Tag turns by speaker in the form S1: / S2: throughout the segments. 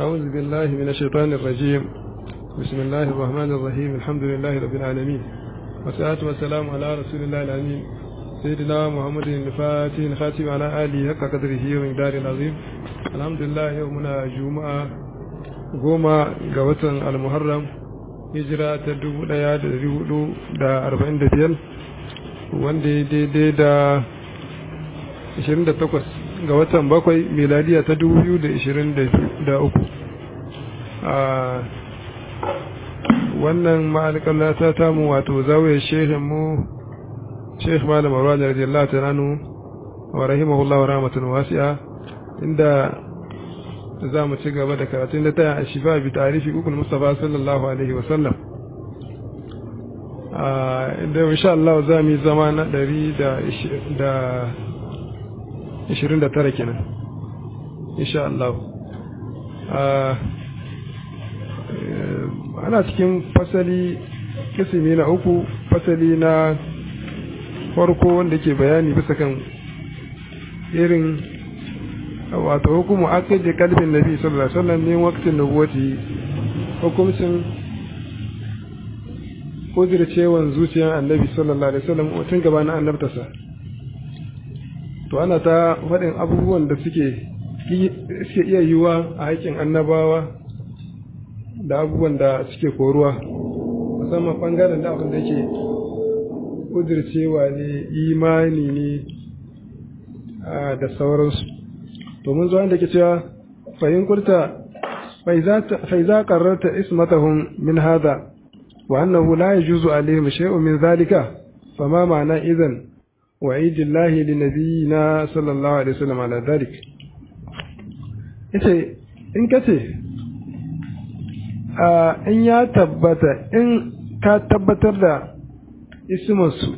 S1: أعوذ بالله من الشيطان الرجيم بسم الله الرحمن الرحيم الحمد لله رب العالمين والصلاة والسلام على رسول الله الأمين سيدنا محمد الفاتح الخاتم على آله حق قدره ومقداره العظيم الحمد لله يومنا جمعة goma ga watan almuharram hijira ta dubu daya da dari hudu da arba'in da biyar wanda ya daidai da ashirin da takwas ga watan bakwai miladiya ta dubu biyu da ashirin da uku a wannan ma'alƙalla ta tamu wato zawiyar shehin mu shekh malam arwa da radiyallahu ta nanu wa rahimahullahu rahmatun wasi'a inda za mu ci gaba da karatun da ta yi a shifa bi tarifi ukul mustafa sallallahu alaihi wasallam inda insha Allah za mu yi zama na ɗari da ishirin da tara kenan insha Allah ana cikin fasali kisimi na uku fasali na farko wanda ke bayani bisa kan irin wato hukumu aqid kalbin nabi sallallahu alaihi wasallam min waqtin nubuwati hukumcin kudircewan zuciyar annabi sallallahu alaihi wasallam tun gabanin annabtarsa to ana ta faɗin abubuwan da suke suke iya yiwuwa a haƙƙin annabawa da abubuwan da suke koruwa musamman ɓangaren da abin da yake kudircewa ne imani ne da sauransu to mun zo da ke cewa fahim kurta faiza qarrarta ismatahum min hada wa annahu la yajuzu alaihim shay'un min zalika fama ma'ana idan وعيد الله لنبينا صلى الله عليه وسلم على ذلك yace in kace in ya tabbata in ka tabbatar da ismansu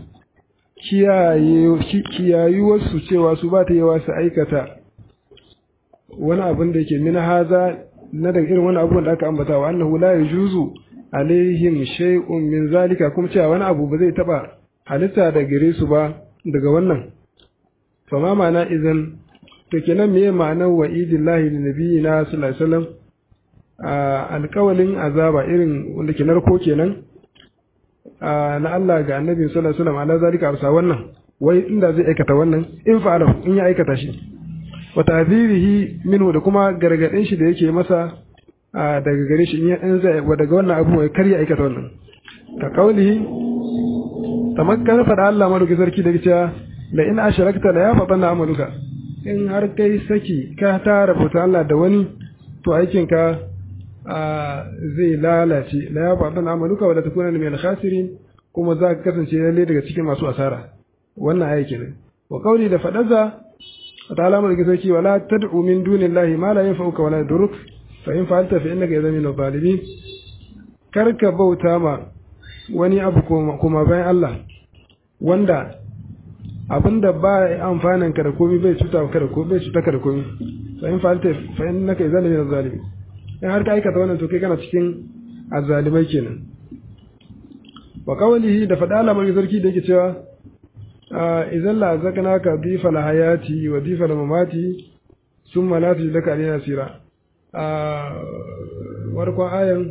S1: kiyayuwarsu cewa su ba ta yawa su aikata wani abin da yake min haza na daga irin wani abubuwan da aka ambata wa annahu la yajuzu alaihim shay'un min zalika kuma cewa wani abu ba zai taba halitta da gare su ba daga wannan fa ma ma'ana idan to kenan meye ma'anar wa idillahi li nabiyina sallallahu alaihi wasallam alƙawalin azaba irin wanda ke narko kenan na Allah ga annabi sallallahu alaihi wasallam ala zalika arsa wannan wai inda zai aikata wannan in fa'ala in ya aikata shi wa ta'zirihi minhu da kuma gargadin shi da yake masa daga gare shi in zai daga wannan abu ya karya aikata wannan ka kaulihi tamakkar faɗa Allah maruki sarki da cewa la in asharakta la ya faɗa na amaluka in har kai saki ka tara bauta Allah da wani to aikin ka zai lalace la ya faɗa na amaluka wa la takuna min al-khasirin kuma za ka kasance lalle daga cikin masu asara wannan aiki ne wa qauli da faɗaza ta'ala maruki sarki wala tad'u min dunillahi ma la yanfa'uka wa la yadurruk fa in fa'alta fa innaka idhan min adh-dhalimin karka bauta ma wani abu kuma bayan Allah wanda abinda ba amfanin ka da komai bai cuta ka da komai bai cuta ka da komai fa in fa'alta fa innaka idan min zalimi in har ka aikata wannan to kai kana cikin azzalimai kenan wa qawlihi da fada Allah mai sarki da yake cewa idan la zakanaka bi fal hayati wa bi fal mamati summa la tujlaka alaina sira a warkon ayan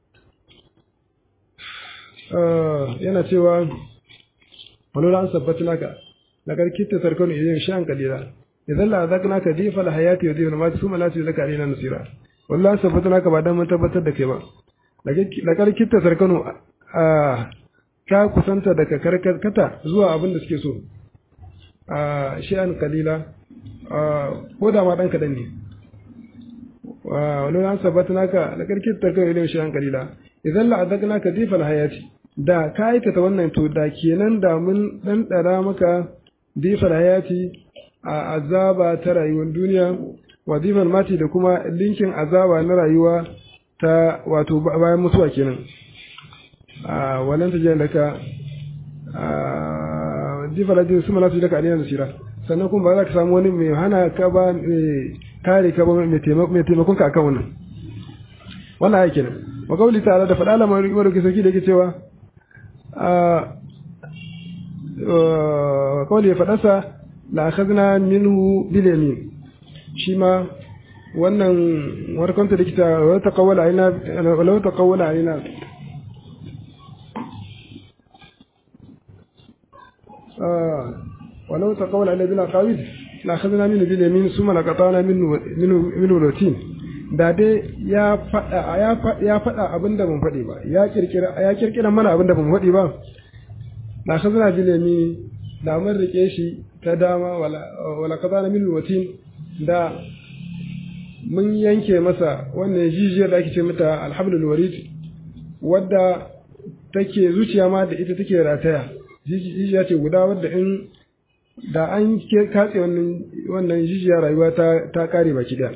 S1: yana cewa wani an sabbata naka na karkita sarkanu idan shan kalila idan la zakna ka difa la hayati wa difa ma su malati laka alina nasira wallahi sabbata naka ba dan mun tabbatar da kai ba da karkita sarkanu a ka kusanta daga karkata zuwa abin da suke so a shi'an kalila ko da ma dan kadan ne wani an sabbata naka da karkita sarkanu idan shan kalila idan la zakna ka difa la hayati da ka aikata wannan to da kenan da mun ɗanɗara maka difar hayati a azaba ta rayuwar duniya wa difar mati da kuma linkin azaba na rayuwa ta wato bayan mutuwa kenan a wannan ta jiya daga difar hayati su malatu daga aliyar nasira sannan kuma ba za ka samu wani mai hana ka ba mai kare ka ba mai taimakon ka akan wannan wannan aiki kenan wa kawli ta'ala da faɗa lamar da ke sarki da yake cewa kawai ya faɗasa la akhadna minhu bil yamin shi ma wannan warkanta da kita wa taqawwala alaina wa taqawwala alaina ولو تقول على بلا قاويد لاخذنا منه باليمين ثم لقطعنا منه منه منه الوتين da dai ya faɗa ya faɗa abin da ban faɗi ba ya kirkira ya kirkira mana abin da ban faɗi ba na khazana bilemi da mun rike shi ta dama wala wala qadana min watin da mun yanke masa wannan jijiyar da ake ce mata alhablul warid wadda take zuciya ma da ita take rataya jijiya ce guda wadda in da an katse wannan wannan jijiya rayuwa ta ta kare baki daya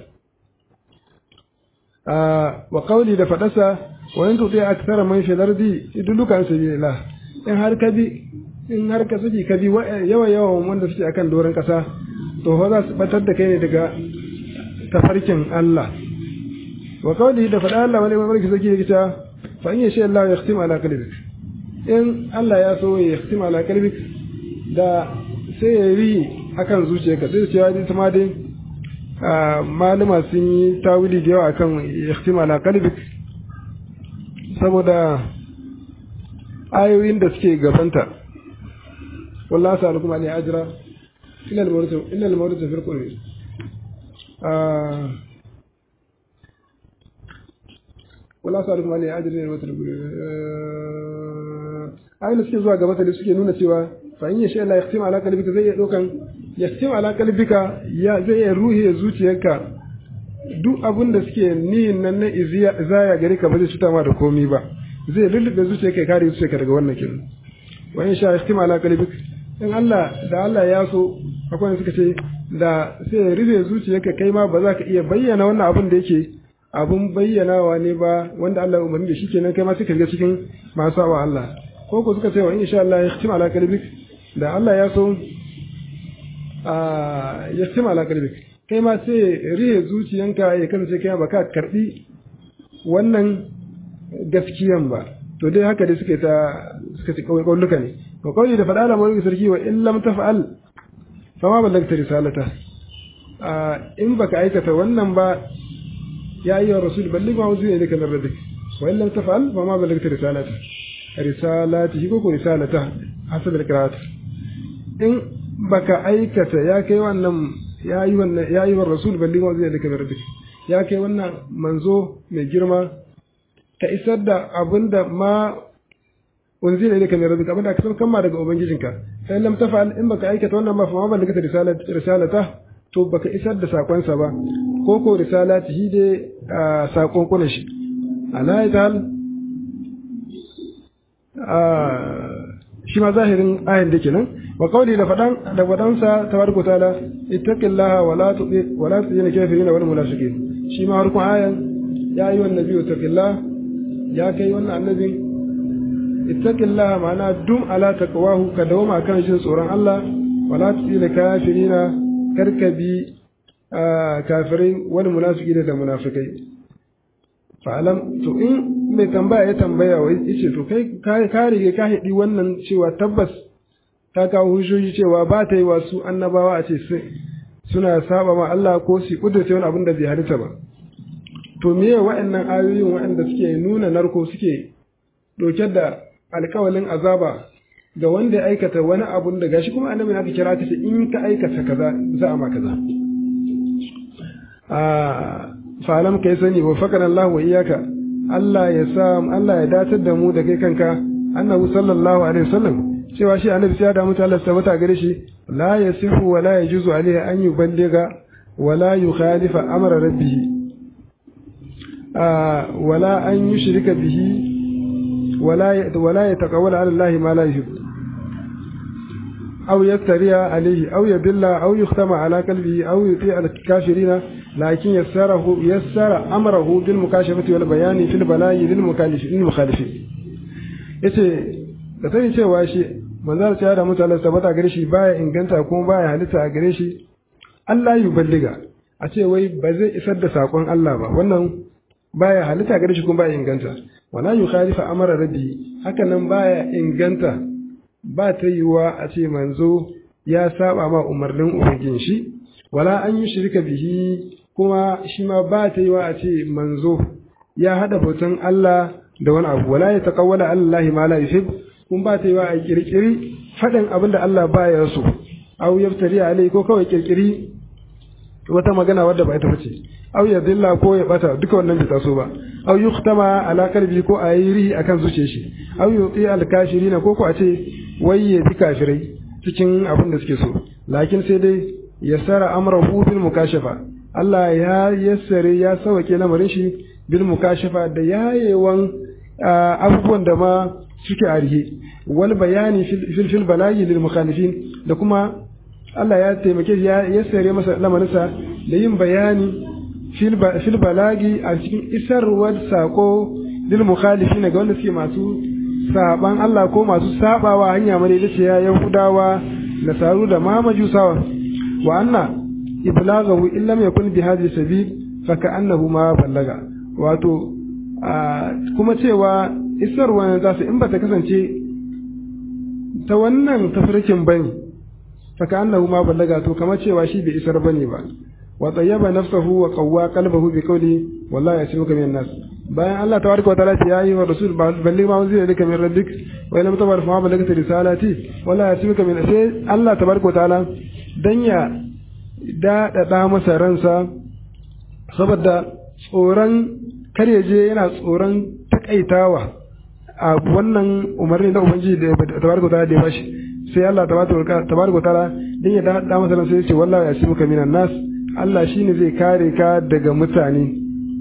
S1: wa qawli da fadasa wa in tuti akthara man fi lardi idulukan sabilillah in har ka bi in har ka saki ka bi yawa yawan wanda suke akan doron kasa to fa za su batar da kai ne daga tafarkin Allah wa qawli da fada Allah wani mai saki yake ta fa in yasha Allah yahtim ala qalbik in Allah ya so ya yahtim ala qalbik da sai ya yi akan zuciyarka sai cewa ita ma dai malama sun yi tawili da yawa akan yahtim ala qalbik saboda ayoyin da suke gabanta wallahi sa'alukum ali ajra illa al-mawrid illa al-mawrid fi al-qur'an wallahi sa'alukum ali ajra illa al-mawrid ayoyin da suke zuwa gaba da suke nuna cewa fa in yasha Allah yahtim ala qalbika zai iya dokan yahtim ala qalbika ya zai iya ruhi zuciyarka duk abin da suke niyin nan na izaya gare ka ba zai cuta ma da komi ba zai lullube zuciyarka ya kare zuciyarka daga wannan kin wa in sha yahtim ala qalbik in Allah da Allah ya so akwai wanda suka ce da sai ya rufe zuciyarka kai ma ba za ka iya bayyana wannan abin da yake abun bayyanawa ne ba wanda Allah ya umarni da shi kenan kai ma suka ga cikin masu wa Allah ko ko suka ce wa insha Allah yahtim ala qalbik da Allah ya so a yahtim ala qalbik kai ma sai rihe zuciyanka ya kasance kai ba ka karbi wannan gaskiyan ba to dai haka dai suke ta suka ci kawai kauluka ne ko kawai da faɗa da mawai sarki wa in lam taf'al fa ma ballagta risalata a in baka aikata wannan ba ya ayyuhar rasul balligh ma unzila ilayka min rabbik wa in lam taf'al fa ma ballagta risalata risalati ko ko risalata hasab al-qira'at in baka aikata ya kai wannan ya yi wannan ya yi wa rasul balli ma zai daga rabbik ya kai wannan manzo mai girma ka isar da abinda ma unzila ilayka min rabbika abinda ka san kama daga ubangijinka sai lam tafal in baka aikata wannan ba fa ma ballaka risalat risalata to baka isar da sakon sa ba ko ko risalati shi dai sakon kunan shi ala tal shi ma zahirin ayin da kenan wa qawli da fadan da fadansa tabaraka taala ittaqillaha wa la tuti wa la tuti kafirin wal munafiqin shi ma harkun ayan ya yi wannan biyu taqillah ya kai wannan annabi ittaqillaha ma'ana dum ala taqwahu ka dawama kan jin tsoron Allah wa la tuti kafirin karkabi kafirai wal munafiqin da munafikai fa'alam to in mai tambaya ya tambaya wa yace to kai ka rige ka hidi wannan cewa tabbas ta kawo hujjoji cewa ba ta yi wa su annabawa a ce suna saba ma Allah ko su kudurce wani abin da bai halitta ba to meye wa'annan ayoyin wa'anda suke nuna narko suke doke da alkawalin azaba ga wanda ya aikata wani abun da gashi kuma annabi aka kira ka ce in ka aikata kaza za a ma kaza a falam kai sani wa fakana Allah wa iyaka Allah ya sa Allah ya datar da mu da kai kanka annabi sallallahu alaihi wasallam cewa shi annabi sai ya damu ta Allah tabbata gare shi la yasihu wa la yajuzu alaihi an yuballigha wa la yukhalifa amra rabbih wa la an yushrika bihi wa la wa la yataqawwala ala Allah ma la yuhibbu أو يفتري عليه أو يدل أو يختم على قلبه أو يطيع الكافرين لكن يسره يسر أمره بالمكاشفة والبيان في البلاء للمخالفين yace da sani cewa shi manzar ta da mutane tabbata gare shi baya inganta kuma baya halitta a gare shi Allah yi balliga a ce wai ba zai isar da sakon Allah ba wannan baya halitta gare shi kuma baya inganta wala yukhalifa amara rabbi haka nan baya inganta ba ta yiwuwa a ce manzo ya saba ma umarnin ubangin shi wala an yi shirka bihi kuma shi ma ba ta yi wa a ce manzo ya haɗa bautan Allah da wani abu wala ya taqawwala Allah ma la yuhib kun ba ta yi wa a kirkiri faɗin abin da Allah ba ya so aw yaftari alai ko kawai kirkiri wata magana wadda ba ita bace aw ya dilla ko ya bata duka wannan bai taso ba aw yuktama ala qalbi ko a yi rihi akan zuciyar shi aw yuti al kafirina ko ko a ce wai ya bi kafirai cikin abin da suke so lakin sai dai yassara amrahu bil mukashafa Allah ya yassare ya sauke lamarin shi bil mukashafa da yayewan abubuwan da ma suke arihe wal bayani fil fil balagi lil mukhalifin da kuma Allah ya taimake shi ya yassare masa lamarinsa da yin bayani fil balagi a cikin isarwar sako lil mukhalifin ga wanda suke masu saban Allah ko masu sabawa hanya madaidaiciya Yahudawa nasaru da ma majusawa wa anna iblaghahu in lam yakun bi hadhihi sabil fa ka'annahu ma ballaga wato kuma cewa isarwa za su in ba ta kasance ta wannan tafarkin bane fa ka'annahu ma ballaga to kamar cewa shi bai isar bane ba wa tayyaba nafsahu wa qawwa qalbahu bi qawli wallahi yasimuka min nas bayan Allah tabaraka wa ta'ala ya yi wa rasul balli ma unzila ilayka min rabbik wa lam tabar fa ballagta risalati wallahi yasimuka min sai Allah tabaraka wa ta'ala dan ya daɗaɗa masa ransa saboda tsoron kar ya je yana tsoron takaitawa a wannan umarni na ubangiji da tabaraka ta'ala da ya bashi sai Allah tabaraka ta'ala dan ya daɗaɗa masa ransa ya ce wallahi yasimuka minan nas Allah shine zai kare ka daga mutane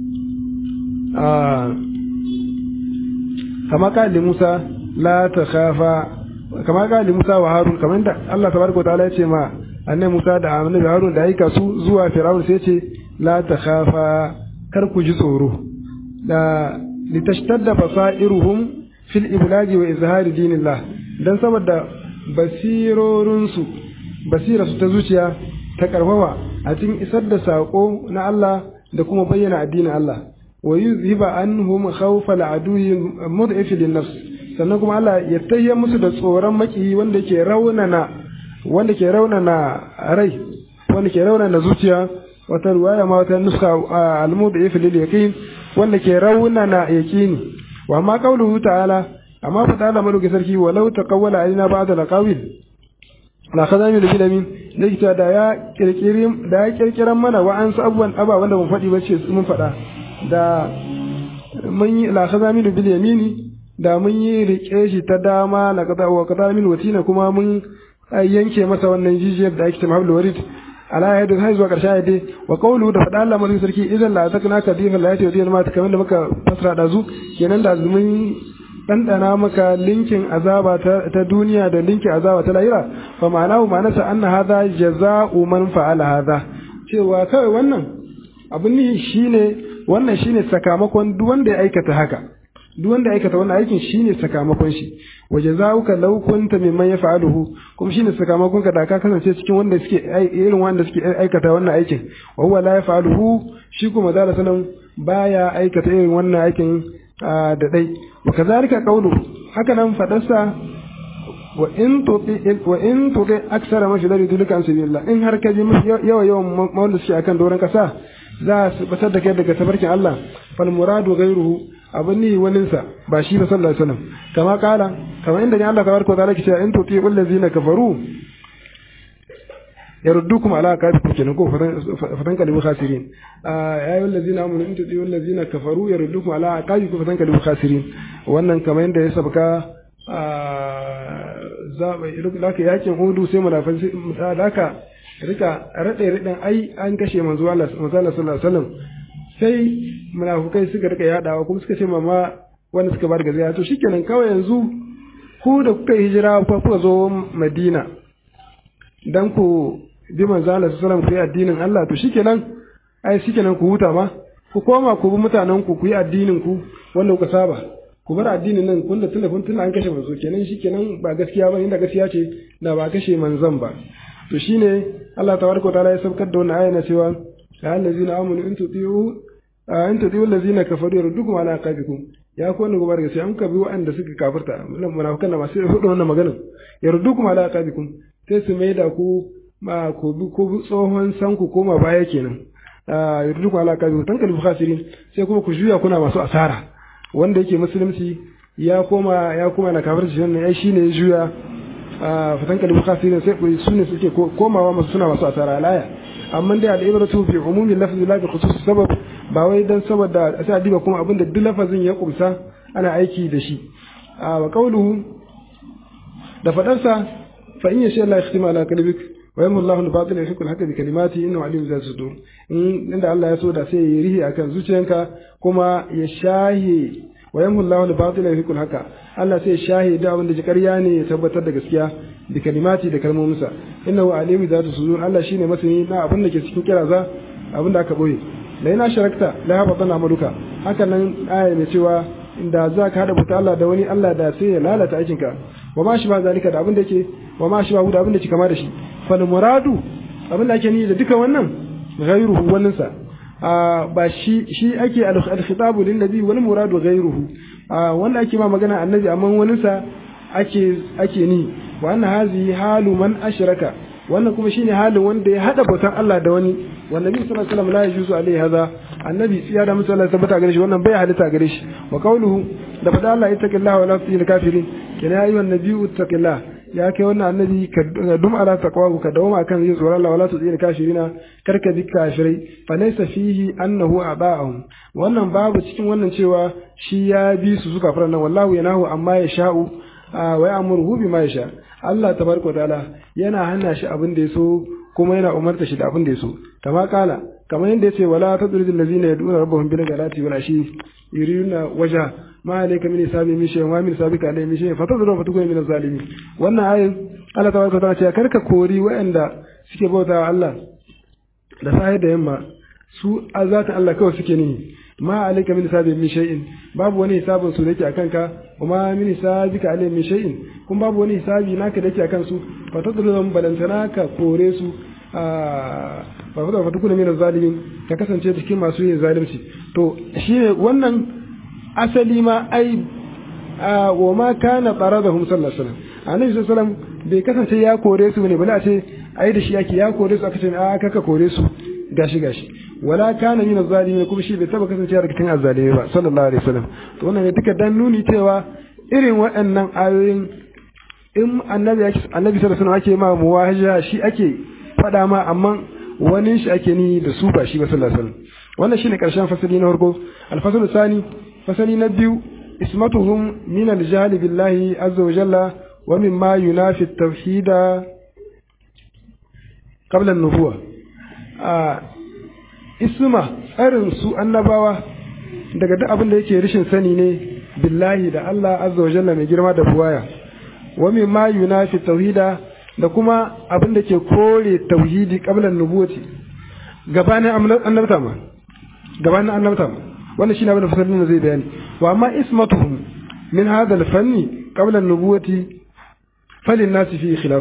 S1: kama kali Musa la ta khafa kama kali Musa wa Harun kamar da Allah tabaraka ta'ala ya ce ma annabi Musa da annabi Harun da aika su zuwa Fir'aun sai ce la ta khafa kar ku ji tsoro da litashtadda basairuhum fil iblagi wa izhari dinillah dan saboda basirorin su basira su ta zuciya ta karfafa a cikin isar da sako na Allah da kuma bayyana addinin Allah wa yuzhiba anhum khawfa al'aduwi mud'if lin-nafs sannan kuma Allah ya tayya musu da tsoron maki wanda ke raunana wanda ke raunana rai wanda ke raunana zuciya wata ruwaya ma wata nuska al-mud'if lil yaqin wanda ke raunana yaqini wa ma qawluhu ta'ala amma fa ta'ala maluki sarki walau taqawwala alaina ba'd al-qawil la khazami bil bilamin likita da ya kirkiri da ya kirkiran mana wa an abubuwan aba wanda mun faɗi bace mun faɗa da mun yi la khazami bil yamini da mun yi rike shi ta dama la qada wa qada min watina kuma mun yanke masa wannan jijiyar da ake cewa hablul warid ala yadda har zuwa karshe ayati wa qawlu da fada Allah mulki sarki idan la takna ka difa la yati wadiyal mata kamar da muka fasara da zu kenan da mun dandana maka linkin azaba ta, duniya da linkin azaba ta lahira fa ma'anahu ma'anasa anna hadha jaza'u man fa'ala hadha cewa kawai wannan abin ne shine wannan shine sakamakon duk wanda ya aikata haka duk wanda ya aikata wannan aikin shine sakamakon shi wa jazaa'uka law kunta mimman yaf'aluhu kuma shine sakamakon ka da ka kasance cikin wanda suke irin wanda suke aikata wannan aikin wa huwa la yaf'aluhu shi kuma da sanan baya aikata irin wannan aikin da dai wa kazalika qawlu haka nan fadarsa wa in tuti wa in tuti aksara mashi da dulika an sabilillah in har ka ji yawa yawan mawanda suke akan doron kasa za su batar da kai daga tabarkin Allah fal muradu ghayruhu abin ni waninsa ba shi ba sallallahu alaihi wasallam kama kala kama inda ne Allah tabaraka wa ta'ala ke cewa in tuti allazina kafaru yaruddukum ala aqabikum kenan ko fatan kalibu khasirin ya ayyuhal ladzina amanu in tuti allazina kafaru yaruddukum ala aqabikum fatan kalibu khasirin wannan kama inda ya sabka zaba laka yakin hudu sai munafin laka rika rade raden ai an kashe manzo Allah sallallahu alaihi wasallam sai munafukai suka rika yadawa kuma suka ce mama wanda suka bar gaziya to shikenan kawai yanzu ku da kuka hijira ku kuka zo Madina dan ku bi manzo Allah sallallahu alaihi wasallam addinin Allah to shikenan ai shikenan ku huta ma ku koma ku bi mutanen ku ku yi addinin ku wanda kuka saba ku bar addinin nan kun da tunda kun tunda an kashe manzo kenan shikenan ba gaskiya ba inda gaskiya ce da ba kashe manzon ba to shine Allah tabaraka wa ta'ala ya saukar da wannan aya na cewa ya allazina amanu in tuti'u in tuti'u allazina kafaru yardukum ala aqabikum ya ku wannan gobar gaskiya an ka bi wa'anda suka kafirta munafikan da masu hudu wannan magana yardukum ala aqabikum sai su mai da ku ma ku bi ku tsohon san ku koma baya kenan yurduku ala kabi tankalibu khasirin sai kuma ku juya kuna masu asara wanda yake musulunci ya koma ya koma na kafirci wannan ai shine ya juya fatan kalibu khasirin sai ku sune suke komawa masu suna masu asara alaya amma dai al-ibratu bi umumi lafzi la bi khusus sabab ba wai dan saboda sai diba kuma abinda duk lafazin ya kumsa ana aiki da shi wa qawluhu da fadarsa fa in yasha Allah yakhtima ala qalbik wa yamhu Allahu al-batil yuhiqqu al-haqqa bi kalimati innahu alim zat sudur in inda Allah ya so da sai ya rihi akan zuciyanka kuma ya shahi wa yamhu Allahu al-batil yuhiqqu al-haqqa Allah sai ya shahi da abin da ƙarya ne ya tabbatar da gaskiya bi kalimati da kalmominsa innahu alim zat sudur Allah shine masani na abin da ke cikin kiraza abin da aka boye da yana sharakta la habatan amaluka haka nan aya ne cewa inda za ka hada buta Allah da wani Allah da sai ya lalata aikinka wa ma shi ba zalika da abin da ke wa ma shi ba da abin da ke kama da shi fal muradu abin da ake ni da duka wannan ghayruhu wannan sa ba shi shi ake al-khitabu lin nabi wal muradu ghayruhu wanda ake ma magana annabi amma wannan sa ake ake ni wa anna hazi halu man ashraka wannan kuma shine halin wanda ya hada bautan Allah da wani wannan nabi sallallahu alaihi wasallam la yajuzu alaihi hadha annabi tsiya da mutum Allah tabbata gare shi wannan bai halitta gare shi wa qawluhu da fada Allah ittaqillaha wa la tusil kafirin kana ayu annabiyyu ittaqillah ya kai wannan annabi ka dum ala taqwa ka dawama akan yin tsoron Allah wala tusil kafirina karka bi kafirai fa laysa fihi annahu aba'ahum wannan babu cikin wannan cewa shi ya bi su suka fara nan wallahu yanahu amma ya sha'u wa ya'muruhu bima yasha Allah tabaraka ta'ala yana hana shi abin da yaso kuma yana umarta shi da abin da yaso kama kala kamar yadda yace wala tadrid allazina yad'una rabbahum bil ghadati wal ashi yuriduna wajha ma alayka min hisabi min shay'in wa min sabika alayhi min shay'in fatadru fatukun min zalimin wannan ayin Allah tabaraka ta'ala ce karka kori waɗanda suke bauta Allah da sai da yamma su azata Allah kawai suke ni ma alayka min hisabi min shay'in babu wani hisabin su dake akan ka kuma min hisabika alayhi min shay'in kun babu wani hisabi naka dake akan su fatadru balantana ka kore su ba fa fa tukuna min zalimin ka kasance cikin masu yin zalunci to shine wannan asali ma ai wa ma kana taradahum sallallahu alaihi wasallam annabi sallallahu alaihi wasallam bai kasance ya kore su ne bala a ce ai da shi yake ya kore su aka ce a kaka kore su gashi gashi wala kana min zalimin kuma shi bai taba kasance daga cikin azzalimi ba sallallahu alaihi wasallam to wannan ne duka dan nuni cewa irin waɗannan ayoyin in annabi annabi sallallahu alaihi wasallam ake ma muwahaja shi ake faɗa ma amma wani shi ake ni da su ba shi ba sallallahu alaihi wasallam wannan shine karshen fasali na farko alfasalu sani fasali na biyu ismatuhum min al-jahl billahi azza wa jalla wa mimma yunafi at-tauhid qabla an-nubuwa a isma tsarin su annabawa daga duk abin da yake rishin sani ne billahi da Allah azza wa jalla mai girma da buwaya wa mimma yunafi tauhida da kuma abin da ke kore tauhidi qablan nubuwati gabanin annabta ma gabanin annabta ma wannan shine abin da fasalin da zai bayani wa amma ismatuhum min hadha al-fanni qabla an-nubuwati falin nasi fi khilaf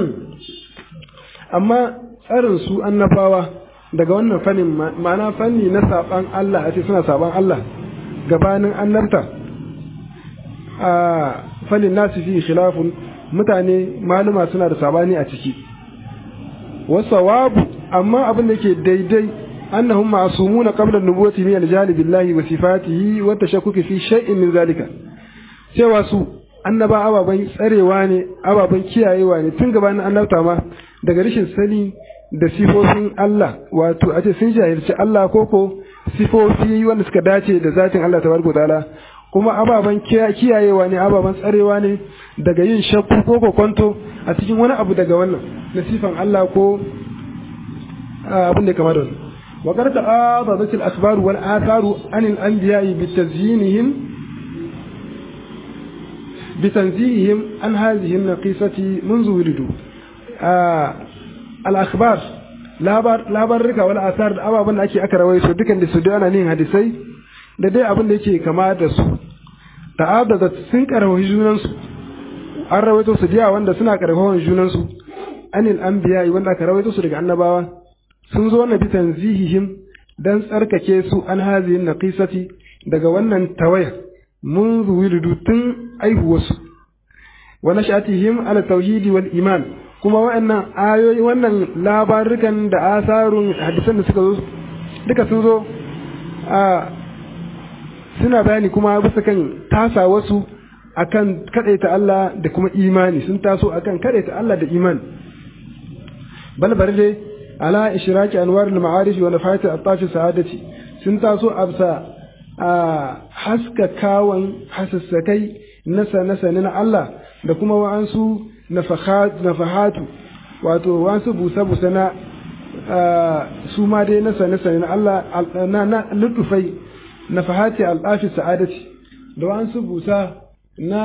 S1: amma tsarin su annabawa daga wannan fannin ma'ana fanni na saban Allah a ce suna saban Allah gabanin annabta a falin nasi fi khilafun mutane maluma suna da sabani a ciki wasawabu amma abin da ke daidai annahum ma'sumuna qabla an-nubuwati min al-jali billahi wa sifatihi wa tashakkuki fi shay'in min zalika cewa su annaba ababan tsarewa ne ababan kiyayewa ne tun gabanin annabta ma daga rashin sani da sifofin Allah wato a ce sun jahilci Allah koko sifofi wanda suka dace da zatin Allah tabaraka ta'ala kuma ababen kiyayewa ne ababen tsarewa ne daga yin shakku ko kokonto a cikin wani abu daga wannan na sifan Allah ko abin da kama da wannan wa qad ta'adadat al-akhbar wal atharu an al-anbiya'i bi tazyinihim bi tanzihihim an hadhihi an-naqisati منذ wulidu al-akhbar labar labarrika wal athar da ababen da ake aka rawaito dukan da su da ana nin hadisai da dai abin da yake kama da su ta'adada sun karfafa junansu an rawaito su jiya wanda suna karfafa junansu anil anbiya wanda aka rawaito su daga annabawa sun zo na bitan zihihim dan tsarkake su an hazihin naqisati daga wannan tawaya mun zuwiludu tun aihuwarsu wa nashatihim ala tauhidi wal iman kuma wa'annan ayoyi wannan labarukan da asarun hadisan da suka zo duka sun zo a suna bayani kuma bisa kan tasa wasu akan kadaita Allah da kuma imani sun taso akan kadaita Allah da imani bal bari dai ala ishraki anwar al-ma'arif wa nafayat at-tafi sa'adati sun taso absa a haska kawan hasassakai nasa nasa na Allah da kuma wa'ansu nafahatu wato wa'ansu busa busa na su ma dai nasa nasa na Allah na na lutufai nafahati al-tafi sa'adati da wa'ansu busa na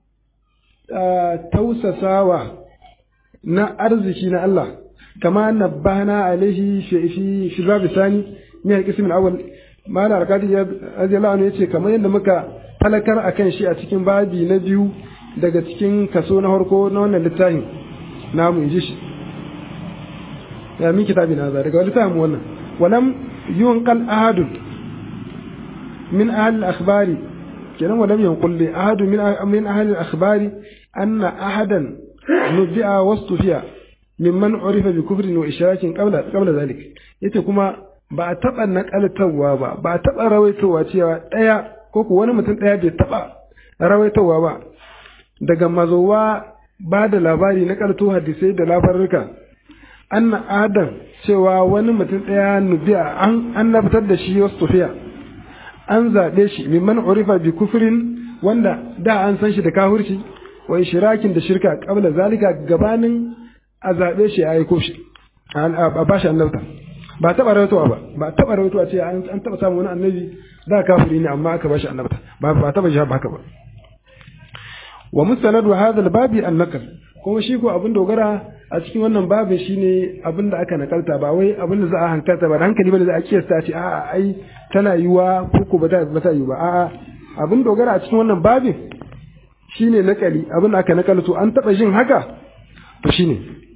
S1: tausasawa na arziki na Allah kama nabbahna alaihi fi fi fi babu sani min al-qism al-awwal mala arkadi ya radiyallahu anhu yace kamar yadda muka talakar akan shi a cikin babi na biyu daga cikin kaso na farko na wannan littafin namu inji shi ya min kitabi na za daga littafin wannan walam yunqal ahadun min ahli al-akhbari kenan walam yanqul li ahadun min min ahli al-akhbari anna ahadan nubi'a wastufiya mimman urifa bi kufrin wa ishrakin qabla qabla zalik yace kuma ba a taba nakaltawa ba ba a taba rawaitowa cewa daya ko ku wani mutum daya bai taba rawaitowa ba daga mazowa ba da labari na kalto hadisai da labarurka anna adam cewa wani mutum daya nubiya an annabtar da shi wastufiya an zaɓe shi mimman urifa bi kufrin wanda da an san shi da kahurci wa ishrakin da shirka qabla zalika gabanin a zaɓe shi a aiko shi a bashi annabta ba taɓa rawaitowa ba ba taɓa rawaitowa ce an taɓa samun wani annabi da kafiri ne amma aka bashi annabta ba ba taɓa shi haka ba wa mustanadu hadha babi an-naql kuma shi ko abin dogara a cikin wannan babin shine abin da aka nakalta ba wai abin da za a hankalta ba da hankali bane za a kiyasta ce a'a ai tana yiwa ko ko ba ta ba ta yi ba a'a abin dogara a cikin wannan babin shine nakali abin da aka nakalto an taɓa jin haka to shine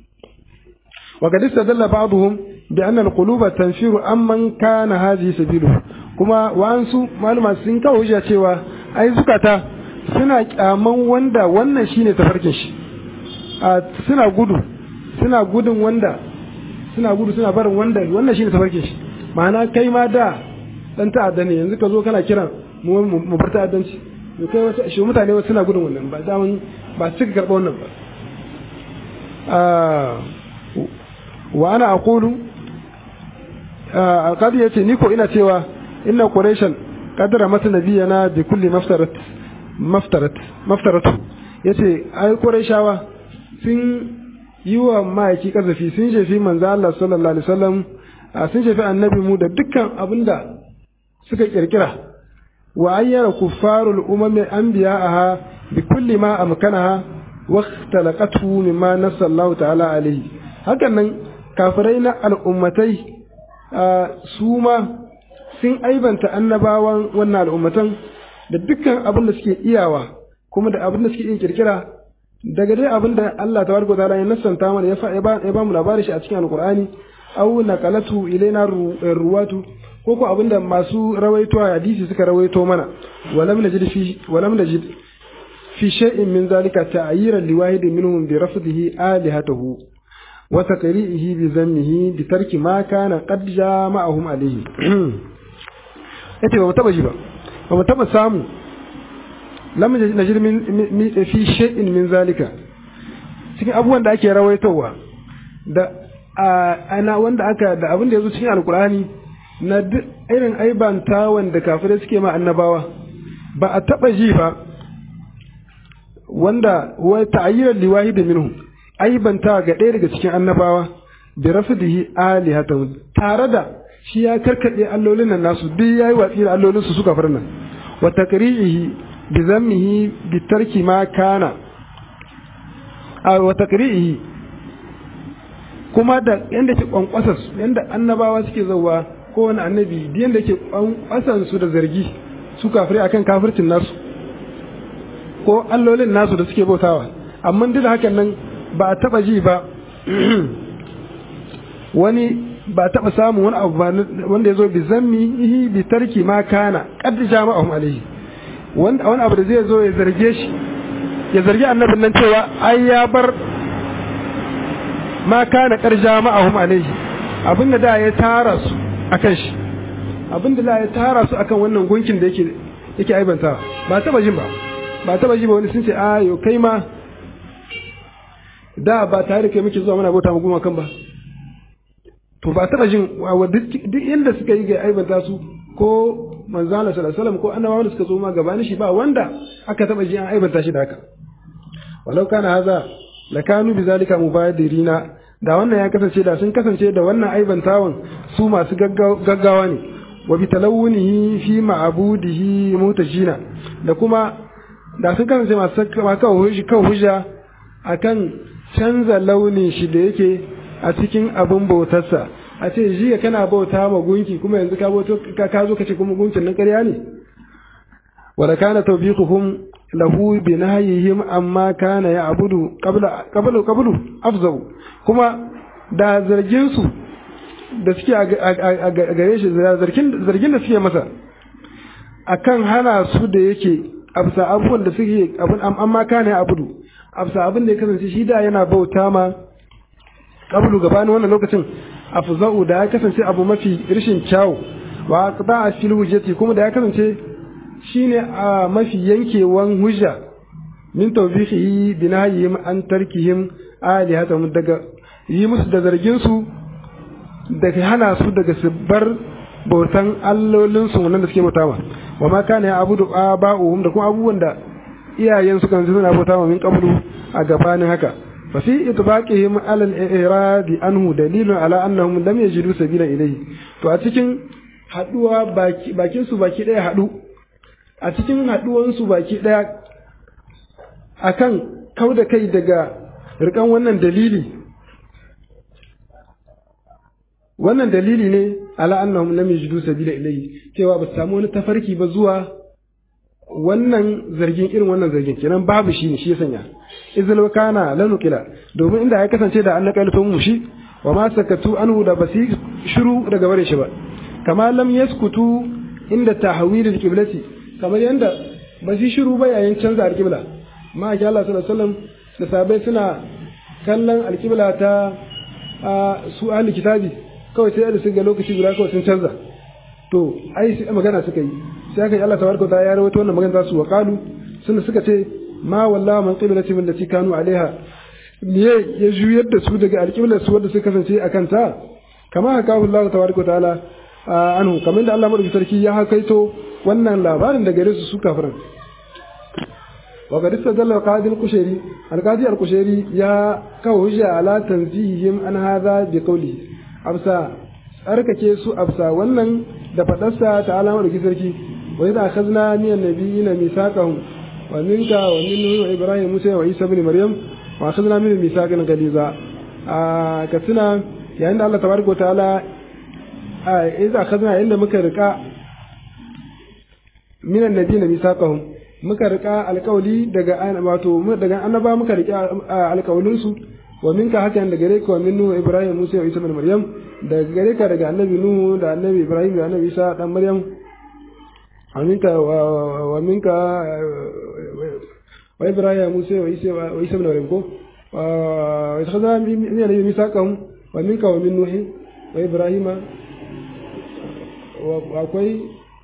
S1: وقد استدل بعضهم بأن القلوب تنفير أمن كان هذه سبيله كما وأنسو معلومة سنكا وجه cewa ai zukata suna kyaman wanda wannan shine tafarkin shi a suna gudu suna gudun wanda suna gudu suna barin wanda wannan shine tafarkin shi ma'ana kai ma da dan ta'adda ne yanzu ka zo kana kiran mu bar ta'addanci to kai wasu shi mutane wasu suna gudun wannan ba da ba su karɓa wannan ba wa ana aqulu alqadi yace ni ko ina cewa inna quraishan qadara mata nabiyana bi kulli maftarat maftarat maftaratu yace ai quraishawa sun yi wa ma'aiki kazafi sun jefi manzo Allah sallallahu alaihi wasallam sun jefi annabi mu da dukkan abinda suka kirkira wa ayyara kuffarul umami anbiya'aha bi kulli ma amkanaha wa ikhtalaqatu mimma nasallahu ta'ala alaihi hakan nan kafirai na al'ummatai su ma sun aibanta annabawan wannan al'ummatan da dukkan abin da suke iyawa kuma da abin da suke iya kirkira daga dai abin da Allah tabaraka ta'ala ya nassanta mana ya ba mu labarin shi a cikin alqur'ani aw naqalatu ilaina ruwatu ko ko abin da masu rawaito a hadisi suka rawaito mana walam najid fi walam najid fi shay'in min zalika ta'yiran liwahidin minhum bi rafdihi alihatahu وتقريئه بذمه بترك ما كان قد جامعهم عليه yace ba mu taba ji ba ba mu taba samu lam najid min fi shay'in min zalika cikin abubuwan da ake rawaitowa da ana wanda aka da abin da yazo cikin alkur'ani na duk irin aibanta wanda kafirai suke ma annabawa ba a taba ji ba wanda wa ta'ayyiran liwahid minhum aibanta ga ɗaya daga cikin annabawa bi rafdihi alihatan tare da shi ya karkade allolin nan nasu duk yayi watsi da allolin su suka farna wa takrihi bi zammihi bi tarki ma kana a wa takrihi kuma da yanda ke kwankwasar su yanda annabawa suke zauwa ko wani annabi da yanda ke kwankwasan su da zargi su kafirai akan kafircin nasu ko allolin nasu da suke bautawa amma duk da hakan nan ba a taba ji ba wani ba taba samun wani abu ba wanda ya zo bi zammi ihi bi tarki ma kana qad jama'ahum alayhi wanda wani abu da zai zo ya zarge shi ya zargi annabin nan cewa ai ya bar ma kana qad jama'ahum alayhi abin da da ya tara su akan shi abinda la ya tara su akan wannan gunkin da yake yake aibanta ba taba jin ba ba taba ji ba wani sun ce a yo kai ma da ba tare da kai muke zuwa muna bauta mu goma kan ba to ba taba jin duk inda suka yi ga aibanta su ko manzo Allah sallallahu alaihi wasallam ko annabawa da suka zo ma gabanin shi ba wanda aka taba ji an aibanta shi da haka walau kana haza lakanu bizalika mubadirina da wannan ya kasance da sun kasance da wannan aibantawan su masu gaggawa ne wa bi talawunihi fi ma'budihi mutajina da kuma da sun kasance masu kawo hujja akan canza launin shi da yake a cikin abin bautarsa a ce jiya kana bauta ma gunki kuma yanzu ka bauto ka zo ka ce kuma gunkin nan ƙarya ne wa kana tawbiquhum lahu bi nahyihim amma kana ya'budu qabla qablu qablu afzau kuma da zargin su da suke a gare shi zargin zargin da suke masa akan hana su da yake absa abubuwan da suke abun amma kana ya'budu absa abin da ya kasance shi da yana bauta ma qablu gabanin wannan lokacin afzau da ya kasance abu mafi rishin kyawu wa qada fil hujjati kuma da ya kasance shine a mafi yankewan hujja min tawbihi binayhim an tarkihim alihatahum daga yi musu da zargin su daga hana su daga su bar bautan allolin su wannan da suke bauta ma wa ma kana ya abudu aba'uhum da kuma abubuwan da iyayen su kan suna bauta ma min qablu a gabanin haka fa fi itbaqihim ala al-i'rad anhu dalilun ala annahum lam yajidu sabila ilayhi to a cikin haduwa bakin su baki daya hadu a cikin haɗuwansu baki ɗaya a kan kau da kai daga rikan wannan dalili wannan dalili ne ala annahum lam yajidu sabila ilayhi cewa ba su samu wani tafarki ba zuwa wannan zargin irin wannan zargin kenan babu shi ne shi ya sanya izal kana lanukila domin inda ya kasance da an nakalto mu shi wa ma sakatu anhu da basi shiru daga bare shi ba kama lam yaskutu inda tahwil al-qiblati kamar yadda ba su shiru ba yayin canza alƙibla ma ake Allah sallallahu alaihi wasallam da sabai suna kallon alƙibla ta su ahli kitabi kawai sai da su ga lokaci guda kawai sun canza to ai sai magana suka yi sai aka yi Allah tabaraka ta ya rawaito wannan magana su wa qalu sun suka ce ma wallahi man qiblati min lati kanu alaiha ne ya juyar da su daga alƙiblar su wanda suka kasance akan ta kama haka Allah tabaraka ta'ala anhu kamar da Allah madaukakin sarki ya hakaito wannan labarin da gare su su kafiran wa qad istadalla qadi al-qushairi al-qadi al-qushairi ya kawo hujja ala tanzihihim an hadha bi qawli absa tsarkake su absa wannan da fadarsa ta alama da sarki wa idza akhadna min an-nabiyina mithaqahum wa minka wa min nuh wa ibrahim musa wa isa ibn maryam wa akhadna min mithaqan galiza a katsina yayin da Allah tabaraka wa ta'ala a idza akhadna inda muka rika minan nabi na misaqahum muka rika alƙawli daga wato daga annaba muka rika alƙawlin su wa minka hakan da gare ka wa min nuhu ibrahim musa wa isa ibn maryam daga gare ka daga annabi nuhu da annabi ibrahim da annabi isa dan maryam wa minka wa minka wa ibrahim musa wa isa wa isa ibn maryam ko wa ikhadha min nabi misaqahum wa minka wa min nuhi wa ibrahima wa akwai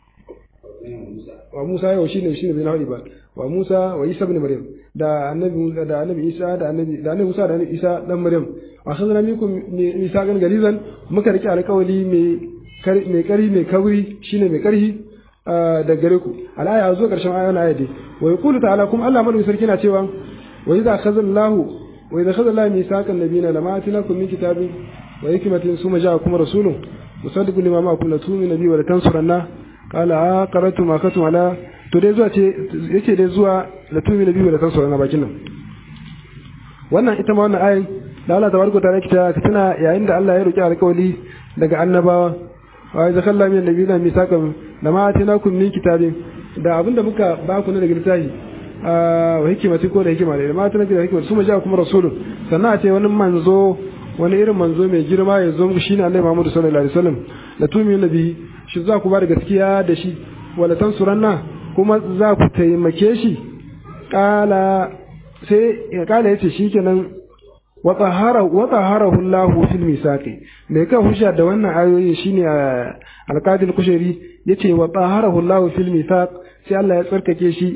S1: wa Musa yau shine shine bai nahi ba wa Musa wa Isa ibn Maryam da annabi da annabi Isa da annabi da annabi Musa da annabi Isa dan Maryam wa khazna minkum Isa gan galizan muka rike alƙawali mai mai kari mai kauri shine mai karhi da gare ku al'aya zo karshen ayoyin aya dai wa yaqulu ta'ala kuma Allah madaukakin sarki na cewa wa idza khazallahu wa idza khazallahu misaqan nabiyina lama atinakum min kitabin wa hikmatin summa ja'akum rasulun musaddiqun lima ma'akum la tu'minu bihi wa la tansuranna qala aqaratu ma katum ala to dai zuwa ce yace dai zuwa la tu'minu bihi wa la tansuranna bakin nan wannan ita ma wannan ayin da Allah tabaraka ta'ala kita ka tana yayin da Allah ya roki alƙawari daga annabawa wa idza khalla min nabiyina misaqan lama atinakum min kitabin da abinda muka ba ku ne daga littafi wa hikimati ko da hikima da ma tana da hikima su ma ja kuma rasulun sannan a ce wani manzo wani irin manzo mai girma ya zo muku shine Annabi Muhammad sallallahu alaihi wasallam la tu'minu nabi shi za ku ba da gaskiya da shi wala tansuranna kuma za ku taimake shi kala sai ya kala yace shikenan wa tahara wa taharahu Allah fil misaqi mai kan hujja da wannan ayoyin shine alqadi al-kushari yace wa taharahu Allah fil misaq sai Allah ya tsarkake shi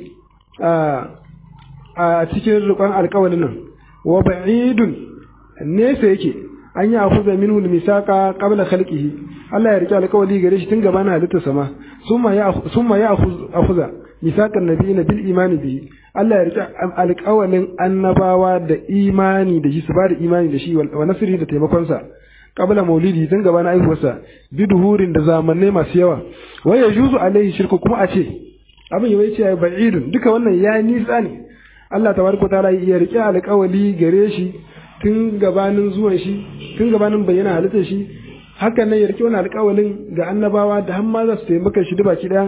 S1: a cikin rukun alƙawalin nan wa ba'idun nesa yake an yi afuza minhu al-misaqa qabla khalqihi Allah ya rike alƙawali gare shi tun gabanin halittar sama summa ya summa ya afuza misaqan nabiyina bil imani bihi Allah ya rike alƙawalin annabawa da imani da shi su ba da imani da shi wa nasiri da taimakon sa qabla maulidi tun gabanin aihuwarsa biduhurin da zamannai masu yawa wa yajuzu alaihi shirku kuma a ce abin yawai ce ba'idun duka wannan ya nisa ne Allah tabaraka ta'ala ya rike alƙawali gare shi tun gabanin zuwan shi tun gabanin bayyana halittar shi hakan nan ya rike wani alƙawalin ga annabawa da har ma za su taimaka shi da baki daya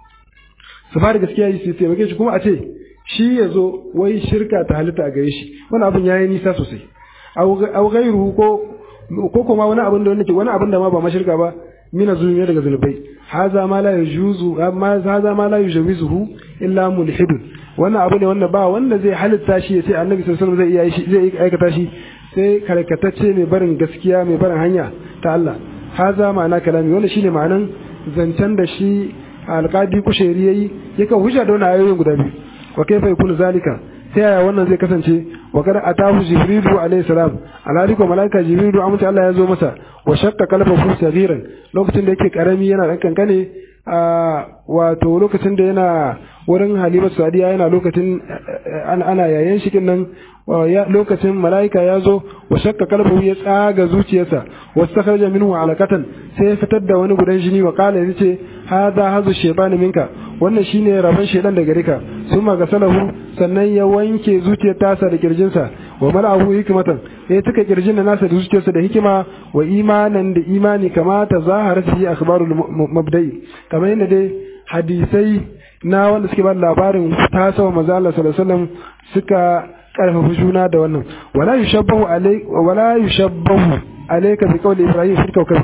S1: su fara gaskiya su taimake shi kuma a ce shi ya zo wai shirka ta halitta a gare shi wani abin ya yi nisa sosai au gairu ko ko kuma wani abin da wani wani abin da ma ba mashirka ba mina zulmi daga zulbai haza ma la yujuzu amma haza ma la yujawizuhu illa mulhidun wannan abu ne wanda ba wanda zai halitta shi ya ce annabi sallallahu alaihi wasallam zai iya zai aikata shi sai karkatacce mai barin gaskiya mai barin hanya ta Allah haza ma'ana kalami wannan shine ma'anan zancen da shi alqadi kushairi yayi yake hujja da wannan ayoyin guda biyu wa kaifa yakunu zalika ta yaya wannan zai kasance wa kada atahu jibrilu alayhi salam alhali ko malaika jibrilu amince Allah ya zo masa wa shakka qalbahu saghiran lokacin da yake karami yana dan kankane a wato lokacin da yana wurin halima sadiya yana lokacin ana yayin shi nan lokacin malaika ya zo wa shakka kalbu ya tsaga zuciyarsa wa sakharaja minhu alaqatan sai ya fitar da wani gudan jini wa kala ya ce hadha hazu shaytan minka wannan shine rabon shaytan daga rika summa gasalahu sannan ya wanke zuciyar tasa da kirjinsa wa mala'ahu hikmatan ya tuka kirjin nasa da zuciyarsa da hikima wa imanan da imani kama ta zahara fi akhbarul mabda'i kamar yadda dai hadisai na wanda suke ba labarin tasawa manzo Allah sallallahu alaihi wasallam suka karfafa juna da wannan wala yushabbahu alai wala yushabbahu alayka bi qawli ibrahim fi kawkab